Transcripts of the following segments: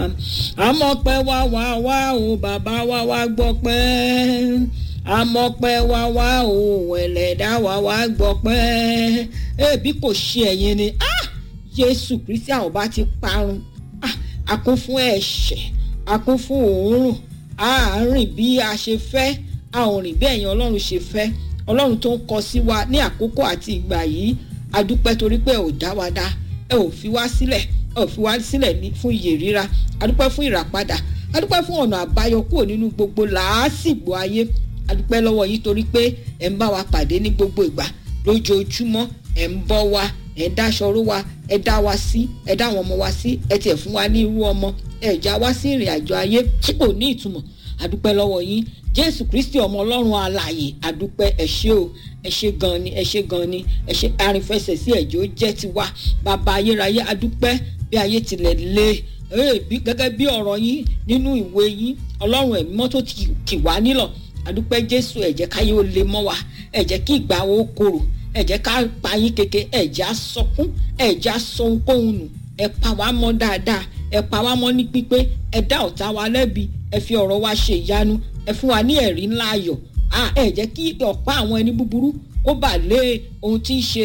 àmọ́pẹ́ wá wá wá o bàbá wá wá gbọ́ pẹ́ àmọ́pẹ́ wá wá o ẹlẹ́dá wá wá gbọ́ pẹ́ ẹbí kò ṣe ẹ̀yin ni ah jésù kristi àwọn bá ti parun ah a kún fún ẹ̀ṣẹ̀ a kún fún òórùn a rìn bí a ṣe fẹ́ a ò rìn bí ẹ̀yin ọlọ́run ṣe fẹ́ ọlọ́run tó ń kọ sí wa ní àkókò àti ìgbà yìí a dúpẹ́ torí pé ẹ ò dá wa dá ẹ ò fi wá sílẹ̀ ẹ ò fi wá sílẹ̀ fún iyè ríra a dúpẹ́ fún ìràpadà a dúpẹ́ fún ọ̀nà àbáyọ kúrò nínú gbogbo làásìgbò ayé a dúpẹ́ lọ́wọ́ yìí torí pé ẹ̀ ń bá wa pàdé ní gbogbo ìgbà lójoojúmọ́ ẹ̀ ń bọ́ wa ẹ̀ ń dáṣọrú wa ẹ̀ dá wa sí ẹ̀ dá àwọn ọmọ wa sí ẹ̀ tiẹ̀ fún wa ní irú ọmọ ẹ̀ já wa sí ìrìn àjò ayé tí kò ní ìtumọ̀ a dúpẹ́ lọ́wọ́ yín jésù kristi ọmọ ọlọ́run alààyè àdúpẹ́ ẹ ṣé o ẹ ṣé gan ni ẹ ṣé gan ni ẹ ṣé arìnfẹsẹ̀ sí ẹ̀jọ́ jẹ́ tiwa bàbá ayérayé àdúpẹ́ bí ayé tilẹ̀ lé gẹ́gẹ́ bí ọ̀rọ̀ yín nínú ìwé yín ọlọ́run ẹ̀mí mọ́tò kì wá nílọ̀ àdúpẹ́ jésù ẹ jẹ́ káyé ó lè mọ́ wa ẹ jẹ́ kí ìgbà wo korò ẹ jẹ́ ká pa yín keke ẹ jẹ́ á sọkún ẹ jẹ́ á sọ ohunkóhun nù ẹ pa wá mọ́ dáadáa ẹ pa wá mọ́ ní pípé ẹ dá ọ̀tá wa lẹ́bi ẹ fi ọ̀rọ̀ wa ṣe ìyanu ẹ fún wa ní ẹ̀rí ńlá ayọ̀ ẹ jẹ́ kí ọ̀pá àwọn ẹni búburú kó bà lé ohun tí ń ṣe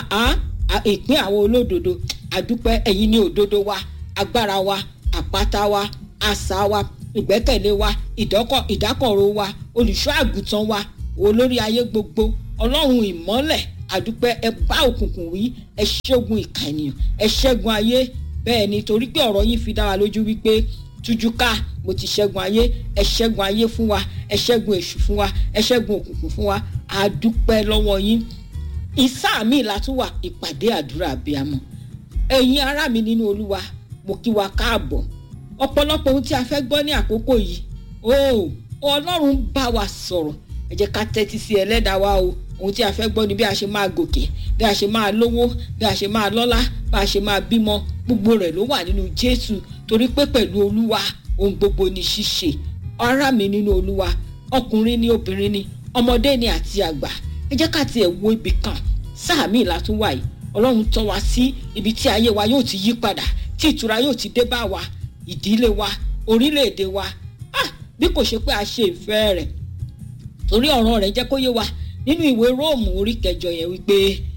ìpín àwọn olódodo àdúpẹ́ ẹ̀yin ní òdodo wa agbára wa àpáta wa àṣà wa ìgbẹ́kẹ̀lé wa ìdákọ̀ró wa olùṣọ́ àgùntàn wa olórí ayé gbogbo ọlọ́run ìmọ́lẹ̀ àdúpẹ́ ẹ bá òkùnkùn wí ẹ ṣẹ́gun ìkà ènìyàn ẹ ṣẹ́gun ayé bẹ́ẹ̀ ni torí pé ọ̀rọ̀ yín fi dá wa lójú wípé tújúká mo ti ṣẹ́gun ayé ẹ ṣẹ́gun ayé fún wa ẹ ṣẹ́gun èṣù fún wa ẹ ṣẹ́gun òkùnkùn fún wa àdúpẹ́ lọ́wọ́ yín ìsáà mi látúwà ìpàdé àdúrà abiyamọ ẹ̀yin ará mi nínú olúwa mo kí wa káàbọ̀ ọ̀pọ̀lọpọ̀ ohun tí a fẹ́ gbọ́ ní àkókò yìí o ọlọ́run bá wa sọ̀rọ̀ ẹ jẹ́ ká tẹ́tí sí ẹlẹ́dàá wa o ohun tí a fẹ́ gbọ́ ni bí a ṣe máa gòkè bí a ṣe máa lówó bí a ṣe máa lọ́lá bí a ṣe máa bímọ gbogbo rẹ̀ ló wà nínú jésù torí pé pẹ̀lú olúwa ohun gbogbo ni ṣíṣe ará mi nínú olúwa ọkùnrin ni obìnrin ni ọmọdé ni àti àgbà ẹ jẹ́ ká tiẹ̀ wo ibì kan sáà míì látún wà yìí ọlọ́run tọ́ wa sí ibi tí ayé wa yóò ti yí padà tí ìtura yóò ti dé bá wa ìdílé wa orílẹ̀-èdè wa ah bí kò ṣe pé a ṣe ìfẹ́ rẹ̀ torí ọ̀rọ̀ rẹ̀ jẹ́ kó yé wa nínú ìwé róòmù orí kẹjọ yẹn wípé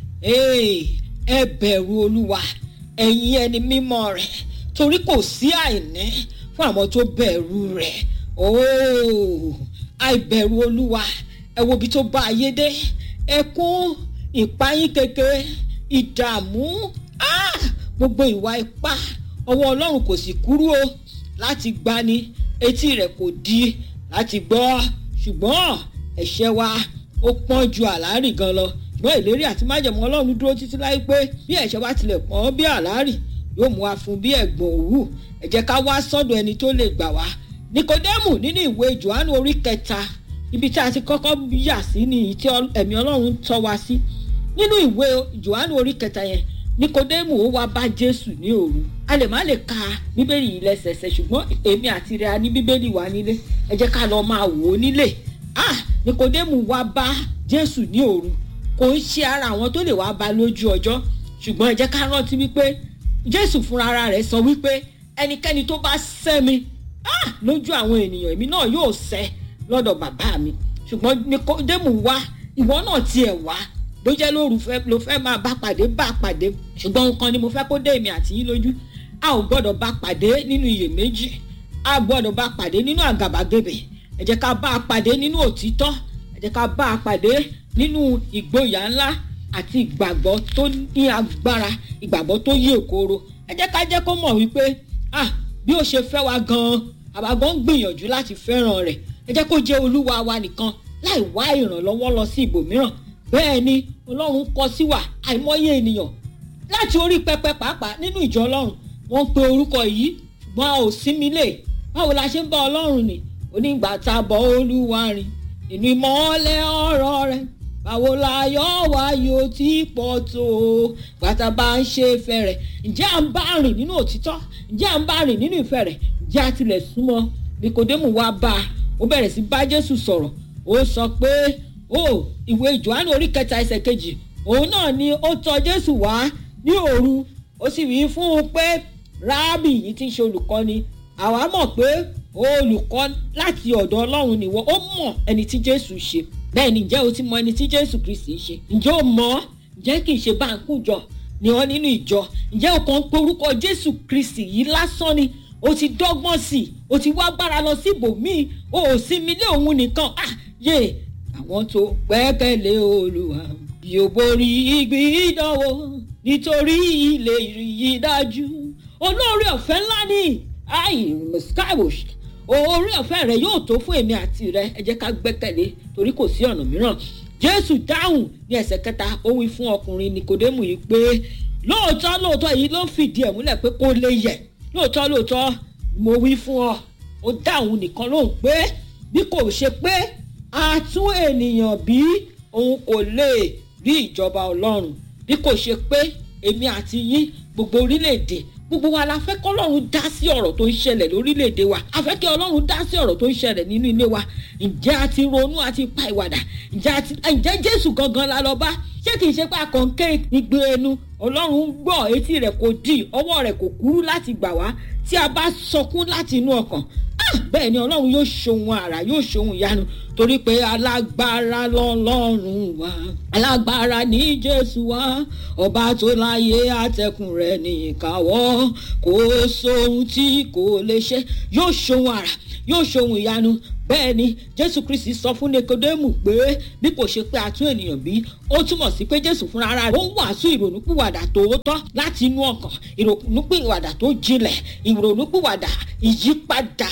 ẹ bẹ̀rù olúwa ẹ̀yin ẹni mímọ́ rẹ̀ torí kò sí àìní fún àwọn tó bẹ̀rù rẹ̀ ooo àìbẹ̀rù olúwa ẹ wo ibi tó bá ayé dé ẹkún ìpayín kékeré ìdààmú gbogbo ìwà ipá ọwọ́ ọlọ́run kò sì kúrú o láti gbani etí rẹ̀ kò di láti gbọ́ ṣùgbọ́n ẹ̀ṣẹ̀ wa ó pọ́n ju àlárì gan lọ ṣùgbọ́n ìlérí àti májẹ̀mú ọlọ́run dúró títí láì pé bí ẹ̀ṣẹ̀ wa tilẹ̀ pọ́n bí àlárì yóò mú wa fún bí ẹ̀gbọ̀n òwú ẹ jẹ́ ká wá sọ́dọ̀ ẹni tó lè gbà wá nikodemu nínú ìwé johannu orí kẹta ibi tí a ti kọ́kọ́ yà sí ni tí ẹ̀mí ọlọ́run tọ́ wa sí nínú ìwé johannu orí kẹta yẹn nikodemu ó wá bá jésù ní òru a lè má lè ka bíbélì yìí lẹ́sẹẹsẹ ṣùgbọ́n èmi àti rẹ̀ a ní bíbélì wa nílé ẹ jẹ́ ká lọ máa wò ó nílé ah nikodemu wá bá jésù ní òru kò ń ṣe ara àwọn tó lè wá bá lójú ọjọ́ ṣùgbọ́n ẹ jẹ́ ká rántí wípé jésù fúnra rẹ̀ sọ wípé ẹnikẹ́ni tó bá sẹ́ mi ah lójú àwọn ènìyàn èmi náà yóò sẹ́ lọ́dọ̀ bàbá mi ṣùgbọ́n nikodemu wá ìwọ náà tiẹ̀ wá bó jẹ́ lóru ló fẹ́ máa bá pàdé bá pàdé ṣùgbọ́n nǹkan ni mo fẹ́ kó dé èmi àti yín lójú a ò gbọ́dọ̀ bá pàdé nínú iyèméjì a gbọ́dọ̀ bá pàdé nínú àgàbàgebè ẹ jẹ́ ká bá a pàdé nínú òtítọ́ ẹ jẹ́ ká bá a pàdé nínú ìgboyà ńlá àti ìgbàgbọ́ tó ní agbára ìgbàgbọ́ tó yí òkoro ẹ jẹ́ ká jẹ́ kó mọ̀ wípé ah bí ó ṣe fẹ́ wa gan-an àwa gan ń gbìyànjú láti fẹ́ràn rẹ̀ ẹ jẹ́ kó jẹ́ olúwa wa nìkan láì wá ìrànlọ́wọ́ lọ sí ibòmíràn bẹ́ẹ̀ ni ọlọ́run kọ sí wa àìmọye ènìyàn láti orí pẹpẹ pàápàá nínú ìjọ ọlọ́run wọ́n pe orúkọ yìí ṣùgbọ́n a ò sinmi lè báwo la ṣe ń bá ọlọ́run ni onígbà tá a bọ̀ olúwa rìn inú ìmọ̀ọ́lẹ̀ ọ̀rọ̀ rẹ̀ báwo la yọ wá yóò tí pọ̀ tó gbàtà bá ń ṣe ìfẹ́ rẹ̀ ǹjẹ́ à ń bá rìn nínú òtítọ́ ǹjẹ́ à ń bá rìn nínú ìfẹ́ rẹ̀ ǹjẹ́ a tilẹ̀ súnmọ́ nikodemu wá bá a ó bẹ̀rẹ̀ sí bá jésù sọ̀rọ̀ ó sọ pé ó ìwé johannu orí kẹta ẹsẹ̀ kejì òun náà ni ó tọ̀ jésù wá ní òru ó sì wí fún un pé rábì yìí ti ń ṣe olùkọ́ni àwa mọ̀ pé olùkọ́ láti ọ̀dọ̀ ọlọ́run nìwọ ó mọ̀ ẹni tí jésù ṣe bẹ́ẹ̀ ni ǹjẹ́ o ti mọ ẹni tí jésù kristi ṣe ǹjẹ́ o mọ̀ ǹjẹ́ kì í ṣe báńkù jọ ni wọ́n nínú ìjọ ǹjẹ́ o kàn ń porúkọ jésù kristi yìí lásán ni o ti dọ́gbọ́n sí i o ti wá gbára lọ sí ibòmíì o ò sinmi lé òun nìkan ah yé àwọn tó gbẹ́kẹ̀lé olùwà bí o borí ìgbìdánwò nítorí ilé ìrìyí dájú olóore ọ̀fẹ́ ńlá ni ayi skybush oore ọ̀fẹ́ rẹ yóò tó fún èmi àti rẹ ẹ jẹ́ ká gbẹ́kẹ̀lé torí kò sí ọ̀nà mìíràn jésù dáhùn ní ẹsẹ̀ kẹta ó wí fún ọkùnrin nikodemu yìí pé lóòótọ́ lóòótọ́ èyí ló fìdí ẹ̀ múlẹ̀ pé kó lè yẹ lóòótọ́ lóòótọ́ mo wí fún ọ ó dáhùn nìkan lóhùn pé bí kò ṣe pé a tún ènìyàn bí òun kò lè rí ìjọba ọlọ́run bí kò ṣe pé èmi àti yín gbogbo orílẹ̀-èdè gbogbo wa la fẹ́ kọ́ ọlọ́run dá sí ọ̀rọ̀ tó ń ṣẹlẹ̀ lórílẹ̀‐èdè wa a fẹ́ kí ọlọ́run dá sí ọ̀rọ̀ tó ń ṣẹlẹ̀ nínú ilé wa ǹjẹ́ a ti ronú a ti pa ìwàdà ǹjẹ́ jésù gangan la lọ bá ṣé kìí ṣe pé a kàn ké igbe ẹnu ọlọ́run ń gbọ́ etí rẹ̀ kò dì ọwọ́ rẹ̀ kò kúrú láti gbà wá tí a bá sọkún láti inú ọkàn bẹ́ẹ̀ ni ọlọ́run yóò ṣohun àrà yóò ṣohun ìyanu torí pé alágbára lọ́lọ́run wa alágbára ní jésù wa ọba tó láyé àtẹkùn rẹ̀ ní ìkáwọ́ kò sóhun tí kò lè ṣe yóò ṣohun àrà yóò ṣohun ìyanu bẹ́ẹ̀ ni jésù kristi sọ fún nikodemu pé bí kò ṣe pé àtún ènìyàn bí ó túmọ̀ sí pé jésù fúnra ara rẹ̀ ó ń wàásù ìrònúpìwàdà tòótọ́ láti inú ọkàn ìrònúpìwàdà tó jinlẹ̀ ìrònúpìwàdà ìyípadà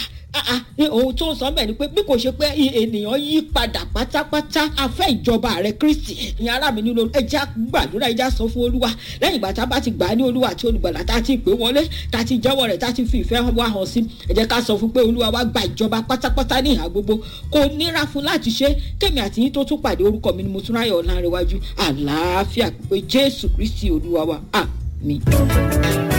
ohun tó ń sọ bẹ́ẹ̀ ni pé bí kò ṣe pé ènìyàn yí padà pátápátá afẹ́ ìjọba rẹ̀ kristi ìyẹn ará mi nílò ẹja gbàdúrà ẹja sọ fún olúwa lẹ́yìn ìgbà tá a bá ti gbà á ní olúwa àti olùgbàlà tá a ti pè wọlé tá a ti jẹ́wọ́ rẹ̀ tá a ti fi ìfẹ́ wá hàn sí ẹ jẹ́ ká sọ fún pé olúwa wá gba ìjọba pátápátá ní ìhà gbogbo kò nira fún láti ṣe kémi àti yín tó tún pàdé orúkọ mi ni mo tún ráyọ̀ ọ̀làǹrẹ̀wájú àlàáfíà pé jésù kristi olúwa wa àmín.